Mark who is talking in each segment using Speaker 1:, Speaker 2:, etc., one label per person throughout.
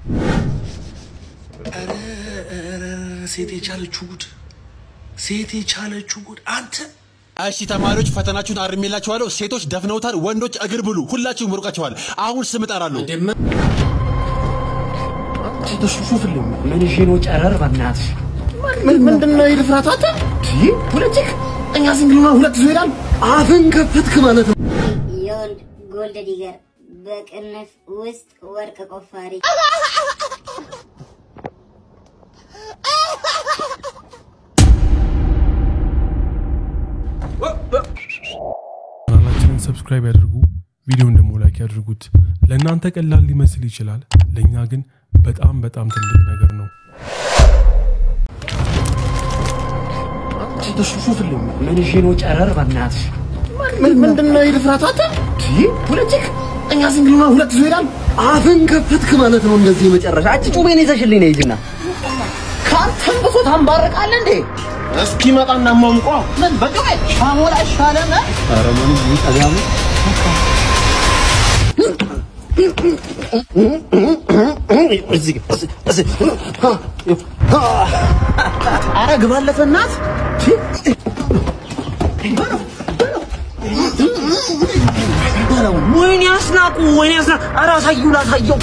Speaker 1: ሴት የቻለችው ጉድ ሴት የቻለችው ጉድ አንተ
Speaker 2: እሺ ተማሪዎች ፈተናችሁን አርሜላችኋለሁ። ሴቶች ደፍነውታል፣ ወንዶች እግር ብሉ። ሁላችሁም ሩቃችኋል። አሁን ስም እጠራለሁ።
Speaker 3: ሹፍልኝ ምን ይዤ ነው ጨረር? በእናትህ ምንድን ነው የድፍረት አንተ? ፖለቲክ እኛ ዝንግልና ሁለት ይዞ ይሄዳል። አፍን ከፈትክ ማለት ነው።
Speaker 4: የወንድ ጎልድ ዲገር በቅንፍ ውስጥ ወርቅ ቆፋሪ
Speaker 5: ቻናላችንን ሰብስክራይብ ያድርጉ። ቪዲዮን ደግሞ ላይክ ያድርጉት። ለእናንተ ቀላል ሊመስል ይችላል፣ ለእኛ ግን በጣም በጣም ትልቅ ነገር ነው።
Speaker 3: ሹፍልኝ ምን ይዤ ነው ጨረር? በእናትህ ምንድን ነው የድፍረት አንተ? ፖለቲክ እኛ ዝንግልና ሁለት ይዞ ይሄዳል። አፍን ከፈትክ ማለት ነው። እንደዚህ መጨረሻ አጭ ጩቤን ይዘሽልኝ ነው ይጅና ከአንተም ብሶ ታንባርቃለህ እንዴ? እስኪመጣ እናሟምቋ ምን በጩቤ ሻሞላ ይሻለን? ኧረ ምን ይጠጋሙ ኧረ ግባለት እናት ወይኔ አስናቁ ወይኔ አስናቁ ኧረ አሳዩ ላሳየው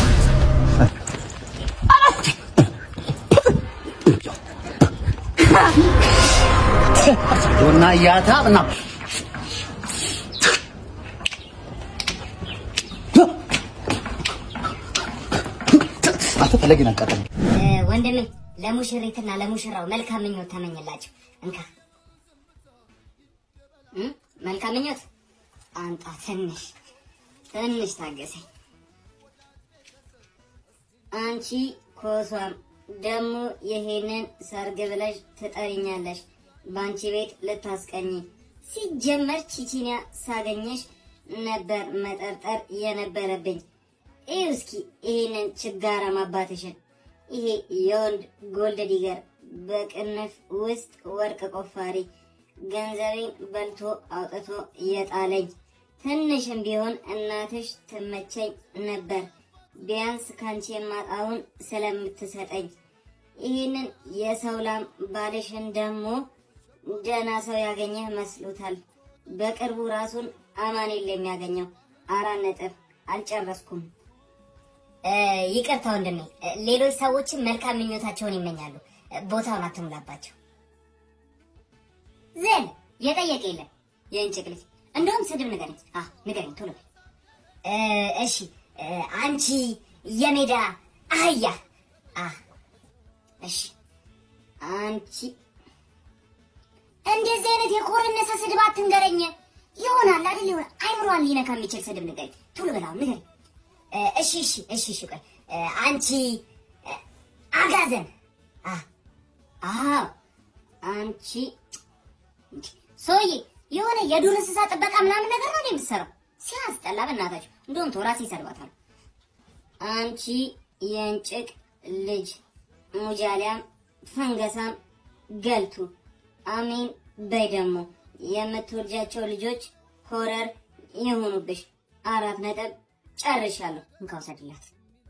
Speaker 3: እና ያታ እና አትፈለጊ ነቀጠ
Speaker 4: እ፣ ወንድሜ ለሙሽሪትና ለሙሽራው መልካም ምኞት ተመኝላቸው። እንካ እ፣ መልካም ምኞት አንጣ። ትንሽ ትንሽ ታገሰኝ። አንቺ ኮሷም ደግሞ ይሄንን ሰርግ ብለሽ ትጠሪኛለሽ። በአንቺ ቤት ልታስቀኝ ሲጀመር ቺቺኒያ ሳገኘሽ ነበር መጠርጠር የነበረብኝ። ይህ እስኪ ይሄንን ችጋራም አባትሽን ይሄ የወንድ ጎልድ ዲገር በቅንፍ ውስጥ ወርቅ ቆፋሪ ገንዘቤን በልቶ አውጥቶ የጣለኝ ትንሽም ቢሆን እናትሽ ትመቸኝ ነበር ቢያንስ ካንቺ የማጣውን ስለምትሰጠኝ ይህንን የሰው ላም ባልሽን ደግሞ ደህና ሰው ያገኘህ መስሎታል። በቅርቡ ራሱን አማኑኤል የሚያገኘው አራት ነጥብ አልጨረስኩም። እ፣ ይቅርታ ወንድሜ፣ እ፣ ሌሎች ሰዎችም መልካም ምኞታቸውን ይመኛሉ። እ፣ ቦታውን አትሙላባቸው። ዘን የጠየቀ የለም የእንጭቅ ልጅ። እንደውም ስድብ ንገረኝ። አ ንገረኝ ቶሎ በል። እ፣ እሺ እ፣ አንቺ የሜዳ አህያ። አ እሺ አንቺ እንደዚህ አይነት የኮረነሰ ስድብ አትንገረኝ። ይሆናል አይደል? ይሆናል አይምሯን ሊነካ የሚችል ስድብ ንገረኝ ቶሎ በል አሁን ንገረኝ። እ፣ እሺ እሺ እሺ እሺ ቆይ እ፣ አንቺ እ፣ አጋዘን አ አዎ አንቺ ሰውዬ የሆነ የዱር እንስሳ ጥበቃ ምናምን ነገር ነው የምትሰራው። ሲያስጠላ በእናታችሁ። እንደውም ቶራስ ይሰርባታል። አንቺ የእንጭቅ ልጅ ሙጃሊያም ፈንገሳም ገልቱ አሜን በይ። ደግሞ የምትወልጃቸው ልጆች ሆረር የሆኑብሽ። አራት ነጥብ ጨርሻለሁ። እንካ ውሰድላት።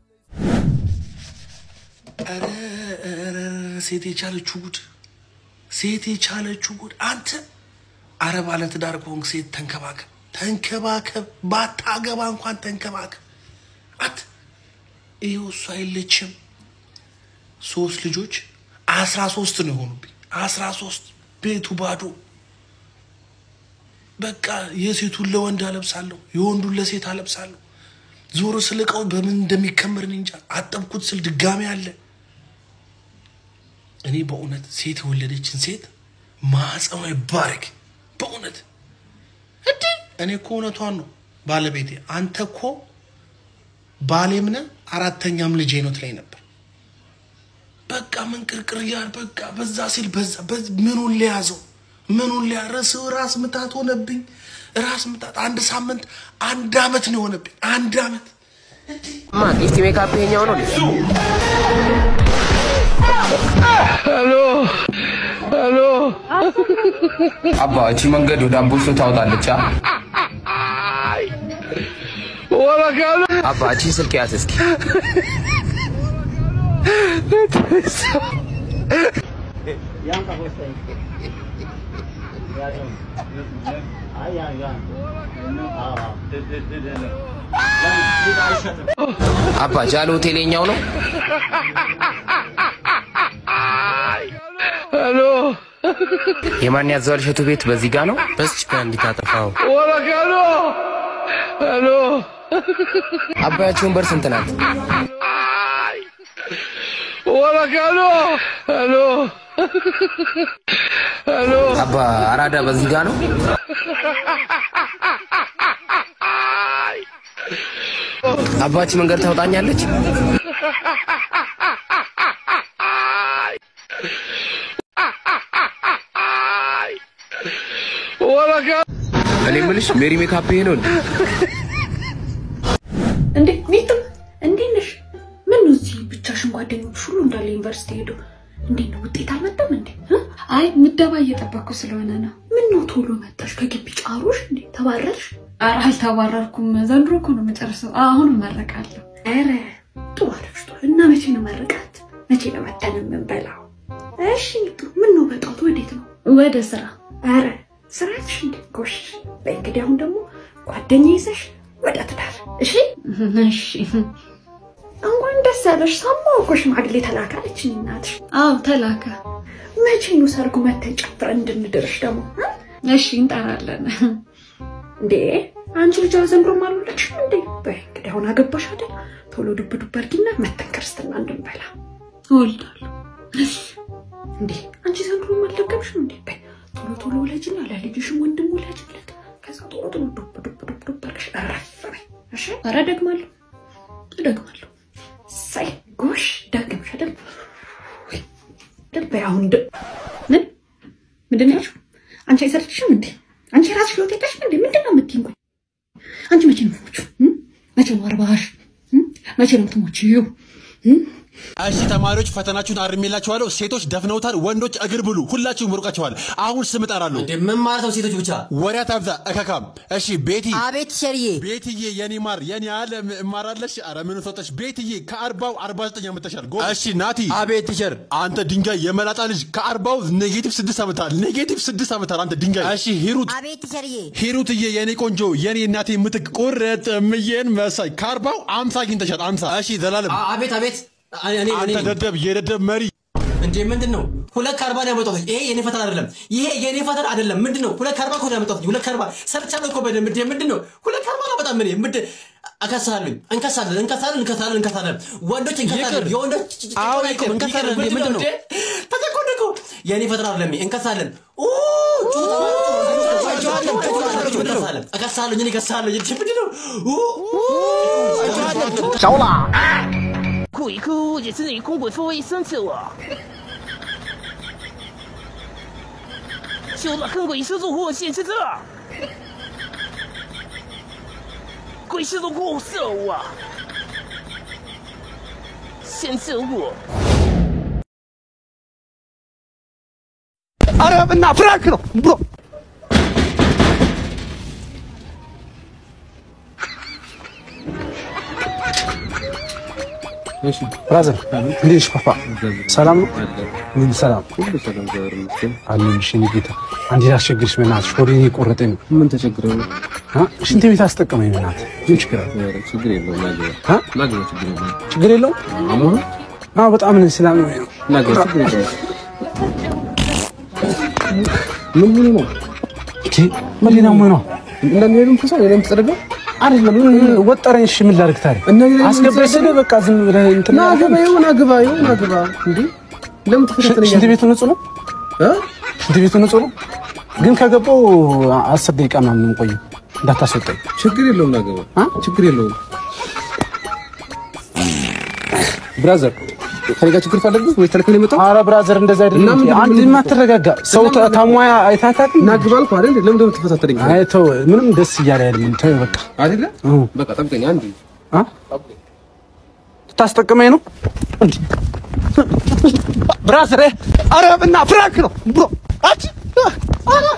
Speaker 1: ኧረ ኧረ ሴት የቻለችው ጉድ ሴት የቻለችው ጉድ አንተ አረ ባለ ትዳር ከሆንክ ሴት ተንከባከብ ተንከባከብ ባታገባ እንኳን ተንከባከብ አት ይኸው እሷ የለችም ሶስት ልጆች አስራ ሶስት ነው የሆኑብኝ አስራ ሶስት ቤቱ ባዶ በቃ የሴቱን ለወንድ አለብሳለሁ የወንዱን ለሴት አለብሳለሁ ዞሮ ስል እቃው በምን እንደሚከምር እኔ እንጃ አጠብኩት ስል ድጋሚ አለ እኔ በእውነት ሴት የወለደችን ሴት ማህፀኗ ይባረክ። በእውነት እንዴ! እኔ እኮ እውነቷን ነው ባለቤቴ፣ አንተ እኮ ባሌም ነህ አራተኛም ልጄ ነው ትለኝ ነበር። በቃ ምን ቅርቅር እያል በቃ በዛ ሲል በዛ በዝ- ምኑን ሊያዘው ምኑን ሊያ ራስ ራስ ምታት ሆነብኝ። ራስ ምታት አንድ ሳምንት አንድ አመት ነው የሆነብኝ። አንድ አመት
Speaker 6: ጢስቲ ሜካፕ ይሄኛው ነው።
Speaker 7: አባ እቺ መንገድ ወደ አምቦሶ ታወጣለች። አ?
Speaker 6: አባ እቺን ስልክ ያዝ እስኪ። አባ ጃል ሆቴል የኛው ነው። የማን ያዘዋል እሸቱ ቤት በዚህ ጋ ነው። በዚች ጋ እንዲታጠፋው አባያቸውን በር ስንት ናት? አባ አራዳ በዚህ ጋ ነው። አባች መንገድ ታውጣኛለች። እኔ የምልሽ ሜሪ ሜካፕ ይሄ ነው እንዴ?
Speaker 8: እንዴ ሚጡ እንዴት ነሽ? ምን ነው እዚህ ብቻሽን? ጓደኞች ሁሉ እንዳለ ዩኒቨርሲቲ ሄዱ። እንዴት ነው ውጤት አልመጣም እንዴ? እ? አይ ምደባ እየጠበቅኩ ስለሆነ ነው። ምን ነው ቶሎ መጣሽ? ከግቢ ጫሩሽ እንዴ? ተባረርሽ? ኧረ አልተባረርኩም። ዘንድሮ እኮ ነው የምጨርሰው። አሁን እመረቃለሁ። ኧረ ጥሩ አለሽ። ጥሩ እና መቼ ነው መረቃት? መቼ ነው መጠን የምንበላው? እሺ ሚጡ ምን ነው በጠዋት ወዴት ነው? ወደ ስራ። ኧረ ስራትሽ እንዴ? ጎሽ በይ እንግዲህ አሁን ደግሞ ጓደኛ ይዘሽ ወደ ትዳር። እሺ እሺ እንኳን ደስ ያለሽ። ሰማሁ እኮ ሽማግሌ ተላከ አለችኝ እናትሽ። አዎ ተላከ። መቼ ነው ሰርጉ መተን ጨፍረን እንድንድርሽ ደግሞ? እሺ እንጠራለን። እንዴ አንቺ ልጅ ዘንድሮም አልወለድሽም እንዴ? በይ እንግዲህ አሁን አገባሽ አይደል? ቶሎ ዱብ ዱብ አድርጊና መተን ክርስትና እንድንበላ። እወልዳለሁ። እሺ እንዴ አንቺ ዘንድሮም አልደገምሽም እንዴ? በይ ቶሎ ቶሎ ወለጅና ለልጅሽም ወንድም ወለጅለት። ከዛ ቶሎ ቶሎ ዱብ ዱብ ዱብ ዱብ አድርገሽ እረፍ በይ። እሺ ኧረ እደግማለሁ እደግማለሁ። ሳይ ጎሽ ደግምሽ አይደል? በይ አሁን ደ- ምን ምንድን ነው ያልሽው? አንቺ አይሰለችሽም እንዴ? አንቺ የራስሽ ህይወት የለሽም እንዴ? ምንድን ነው የምትይኝ? ቆይ አንቺ መቼ ነው የምትሞቺው? እም? መቼ ነው አርባሽ? እም? መቼ ነው የምትሞቺው? እም?
Speaker 2: እሺ ተማሪዎች ፈተናችሁን አርሜላችኋለሁ። ሴቶች ደፍነውታል፣ ወንዶች እግር ብሉ። ሁላችሁም ሩቃችኋል። አሁን ስም እጠራለሁ።
Speaker 9: ምን ማለት ነው? ሴቶች ብቻ
Speaker 2: ወሬ አታብዛ እከካም። እሺ ቤቲ፣
Speaker 10: አቤት ሸርዬ፣
Speaker 2: ቤትዬ የኔ ማር የኔ አለም እማራለሽ። ኧረ ምን ሰጠሽ ቤትዬ? ከአርባው አርባ ዘጠኝ አመተሻል። ጎ እሺ ናቲ፣
Speaker 9: አቤት ቲቸር።
Speaker 2: አንተ ድንጋይ የመላጣ ልጅ ከአርባው ኔጌቲቭ ስድስት አመታል። ኔጌቲቭ ስድስት አመታል አንተ ድንጋይ። እሺ ሂሩት
Speaker 10: አቤት ሸርዬ፣
Speaker 2: ሂሩትዬ የኔ ቆንጆ የኔ እናቴ ምትክ ቁርጥ ምዬን መሳይ ከአርባው አምሳ አግኝተሻል። አምሳ እሺ ዘላለም
Speaker 9: አ- አቤት አቤት። እኔ እኔ
Speaker 2: አንተ ደደብ የደደብ መሪ
Speaker 9: እንዴ ምንድን ነው? ሁለት ከአርባ ነው ያመጣሁት። ይሄ የኔ ፈተና አይደለም። ይሄ የኔ ፈተና አይደለም። ምንድን ነው? ሁለት ከአርባ እኮ ነው ያመጣሁት። ሁለት ከአርባ ሰርቻለሁ እኮ በደንብ። እንዴ ምንድን ነው? ሁለት ከአርባ ነው በጣም እኔ ምንድን እከሳለሁኝ። እንከሳለን እንከሳለን እንከሳለን እንከሳለን። ወንዶች እንከሳለን።
Speaker 2: ይቅር።
Speaker 9: የወንዶች
Speaker 2: አዎ
Speaker 9: ጭቆና
Speaker 2: ይቅር፣
Speaker 9: ይቅር።
Speaker 2: እንከሳለን።
Speaker 9: ምንድን
Speaker 2: ምንድን ነው?
Speaker 9: እንዴ? ተጨቆንኩ። የኔ ፈተና አይደለም። እንከሳለን። ኡ ጩኸት እንከሳለን። እከሳለሁኝ። እኔ እከሳለሁኝ። እንዴ ምንድን ነው? ኡ
Speaker 10: 着了。
Speaker 11: 哭一哭，也是你公鬼父会生气我。修了跟鬼师入货现是这，鬼师入货色我，先色我。
Speaker 3: አረ እና ፍራንክ ነው ብሮ ብራዘር እንዴት ነሽ ፓፓ? ሰላም ነው? ምን ሰላም አለሁልሽ የእኔ ጌታ። አንዴ ላስቸግርሽ በእናትሽ ሆዴን እየቆረጠኝ ነው። ምን ተቸግረ ነው? ሽንት ቤት አስጠቀመኝ በእናትህ። ምን ችግር አለ? ችግር የለውም። ችግር የለውም? አዎ በጣም ነው ስላመመኝ ነው። ምን ምን ነው? እቺ ምን ሊና ምን ነው? እንደሚሄዱም ከሰው የለም ተደረገ አይደለም ወጠረኝ። እሺ ምን ላድርግ ታዲያ? አስገባኝ ስልህ በቃ ዝም ብለህ እንትን ና ግባ፣ ይሁን ግባ፣ ይሁን ግባ። እንዴ ለምን ተፈተተለኝ? ሽንት ቤቱ ንጹህ ነው እ ሽንት ቤቱ ንጹህ ነው፣ ግን ከገባው አስር ደቂቃ ምናምን ነው የምቆየው። እንዳታስወጣኝ። ችግር የለውም ና ግባ፣ ችግር የለውም ብራዘር ከኔ ጋር ችግር ካለብህ ወይ ተልከህ ነው የመጣው? ኧረ ብራዘር እንደዛ አይደለም። አንድ የማትረጋጋ ሰው ታሟያ አይታታቅ ናግባ አልኩህ አይደል? ለምን ደግሞ ትፈታተለኝ? አይ ተው፣ ምንም ደስ እያለ አይደለም። ተው በቃ አይደለ? በቃ ጠብቀኝ። አንድ አ ታስጠቅመኝ ነው እንዴ? ብራዘር፣ ኧረ እና ፍራንክ ነው ብሮ አቺ ኧረ